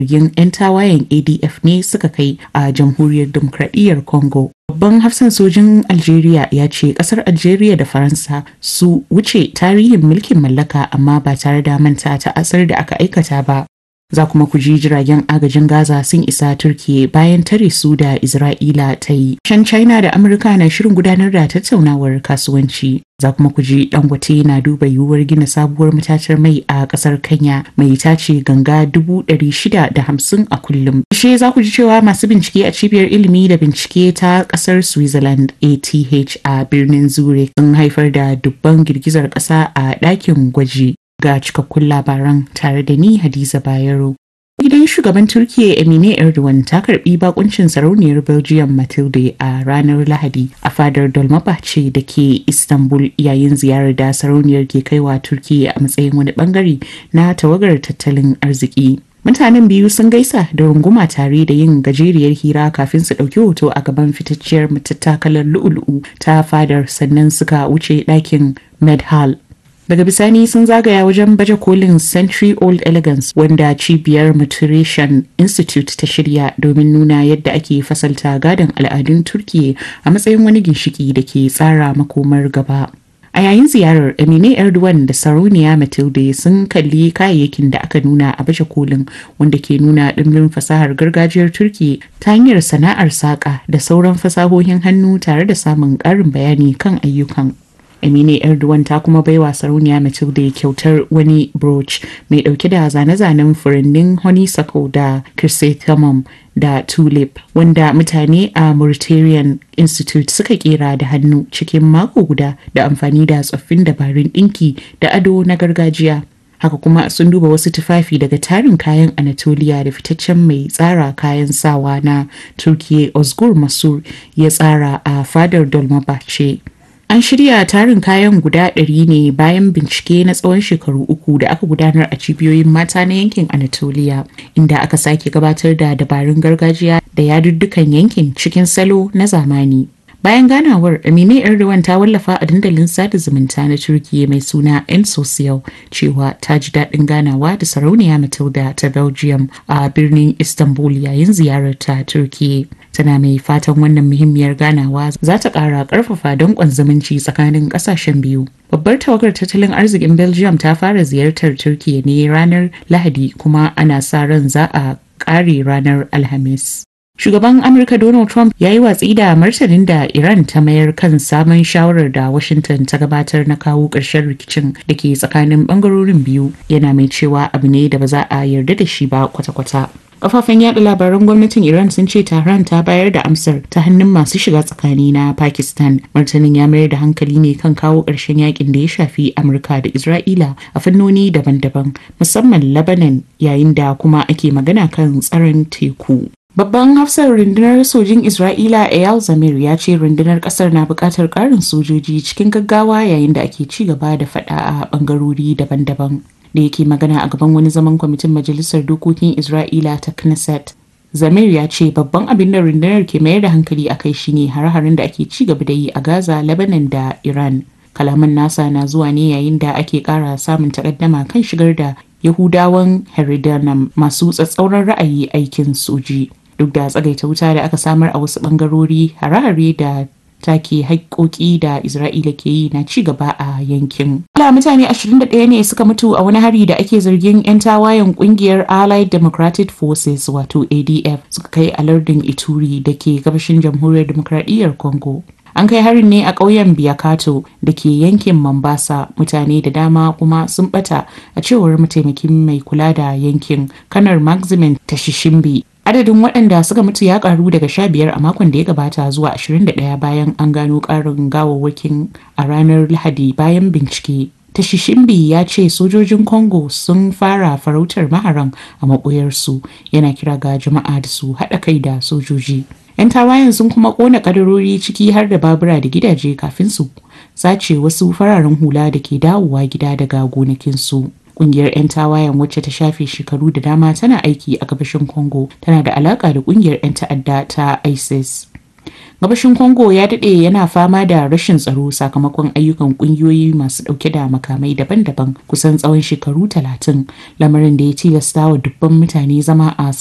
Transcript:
Jirgin 'yan tawayen ADF ne suka kai a jamhuriyar demokradiyyar Congo. Babban hafsan sojin Algeria ya ce kasar Algeria da Faransa su wuce tarihin mulkin mallaka amma ba tare da manta ta asar da aka aikata ba. Za kuma ku ji jiragen agajin Gaza sun isa Turkiye bayan tare su da Isra'ila ta yi. Shan China da Amurka na shirin gudanar da tattaunawar kasuwanci. Za kuma ku ji Dangote na duba yiwuwar gina sabuwar matatar mai a kasar Kenya mai tace ganga dubu ɗari shida da hamsin a kullum. She za ku ji cewa masu bincike a cibiyar ilimi da bincike ta kasar Switzerland ATH a birnin Zurich sun haifar da dubban girgizar ƙasa a ɗakin gwaji. ga cikakkun labaran tare da ni Hadiza Bayero. Gidan shugaban Turkiyya Emine Erdogan ta karbi bakuncin sarauniyar Belgium Matilde a ranar Lahadi a fadar Dolmabahce da ke Istanbul yayin ziyarar da sarauniyar ke kaiwa Turkiyya a matsayin wani bangare na tawagar tattalin arziki. Mutanen biyu sun gaisa da runguma tare da yin gajeriyar hira kafin su ɗauki hoto a gaban fitacciyar matattakalar lu'ulu'u ta fadar sannan suka wuce ɗakin Medhal daga bisani sun zagaya wajen baje kolin century old elegance wanda cibiyar maturation institute ta shirya domin nuna yadda ake fasalta gadon al'adun turkiya a matsayin wani ginshiki da ke tsara makomar gaba a yayin ziyarar emine erdogan da sarauniya matilde sun kalli kayayyakin da aka nuna a baje kolin wanda ke nuna ɗimbin fasahar gargajiyar turki ta hanyar sana'ar saƙa da sauran fasahohin hannu tare da samun ƙarin bayani kan ayyukan Amine Erdogan ta kuma baiwa sarauniya Matilda kyautar wani brooch mai dauke da zane-zanen furannin honeysuckle da chrysanthemum da tulip wanda mutane a Mauritanian Institute suka kera da hannu cikin mako guda da amfani da tsoffin dabarun ɗinki da ado na gargajiya. haka kuma sun duba wasu tufafi daga tarin kayan anatolia da fitaccen mai tsara kayan sawa na turkiya osgur masur ya tsara a fadar dolmabahce An shirya tarin kayan guda ɗari ne bayan bincike na tsawon shekaru uku da aka gudanar a cibiyoyin mata na yankin Anatolia, inda aka sake gabatar da dabarun gargajiya da yaduddukan yankin cikin salo na zamani. Bayan ganawar, Amine Erdogan ta wallafa a dandalin sada zumunta na Turkiyya mai suna M Social cewa ta ji daɗin ganawa da sarauniya Matilda ta Belgium a birnin Istanbul yayin ziyarar ta Turkiyya. Tana mai fatan wannan muhimmiyar ganawa za ta ƙara ƙarfafa danƙon zumunci tsakanin ƙasashen biyu. Babbar tawagar tattalin arzikin Belgium ta fara ziyartar Turkiyya ne ranar Lahadi kuma ana sa ran za a ƙare ranar Alhamis. Shugaban Amurka Donald Trump ya yi watsi da martanin da Iran ta mayar kan sabon shawarar da Washington ta gabatar na kawo ƙarshen rikicin da ke tsakanin ɓangarorin biyu yana mai cewa abu ne da ba za a yarda da shi ba kwata-kwata. Kafafen yada labaran gwamnatin Iran sun ce Tehran ta bayar da amsar ta hannun masu shiga tsakani na Pakistan. Martanin ya mayar da hankali ne kan kawo ƙarshen yakin da ya shafi Amurka da Isra'ila a fannoni daban-daban, musamman Lebanon yayin da kuma ake magana kan tsaron teku. Babban hafsar rundunar sojin Isra'ila Eyal Zamir ya ce rundunar kasar na buƙatar ƙarin sojoji cikin gaggawa yayin da ake ci gaba da faɗa a ɓangarori daban-daban. Da yake magana a gaban wani zaman kwamitin Majalisar Dokokin Isra'ila ta Knesset. Zamir ya ce babban abin da rundunar ke mayar da hankali a kai shine hare-haren da ake ci gaba da yi a Gaza, Lebanon da Iran. Kalaman nasa na zuwa ne yayin da ake ƙara samun takaddama kan shigar da Yahudawan Heridanam masu tsatsauran ra'ayi aikin soji. duk da tsagaita wuta da aka samar a wasu bangarori hare-hare da take haƙƙoƙi da Isra'ila ke yi na ci gaba a yankin. Ala mutane 21 ne suka mutu a wani hari da ake zargin 'yan tawayen ƙungiyar Allied Democratic Forces wato ADF suka kai a lardin Ituri da ke gabashin jamhuriyar demokradiyyar Congo. An kai harin ne a ƙauyen Biakato da ke yankin Mombasa mutane da dama kuma sun bata a cewar mataimakin mai kula da yankin kanar Maximin Tashishimbi adadin waɗanda suka mutu ya karu daga 15 a makon da ya gabata zuwa 21 bayan an gano ƙarin gawawwakin a ranar lahadi bayan bincike Tashishimbi ya ce sojojin Congo sun fara farautar maharan a maɓoyarsu yana kira ga jama'a da su haɗa kai da sojoji. 'Yan tawayen sun kuma ƙona ƙadarori ciki har da babura da gidaje kafin su sace wasu fararen hula da ke dawowa gida daga gonakinsu. Kungiyar 'yan tawayen wacce ta shafe shekaru da dama tana aiki a gabashin Congo tana da alaka da kungiyar 'yan ta'adda ta ISIS. Gabashin Congo ya daɗe yana fama da rashin tsaro sakamakon ayyukan ƙungiyoyi masu ɗauke da makamai daban-daban kusan tsawon shekaru talatin lamarin da ya tilasta wa dubban mutane zama a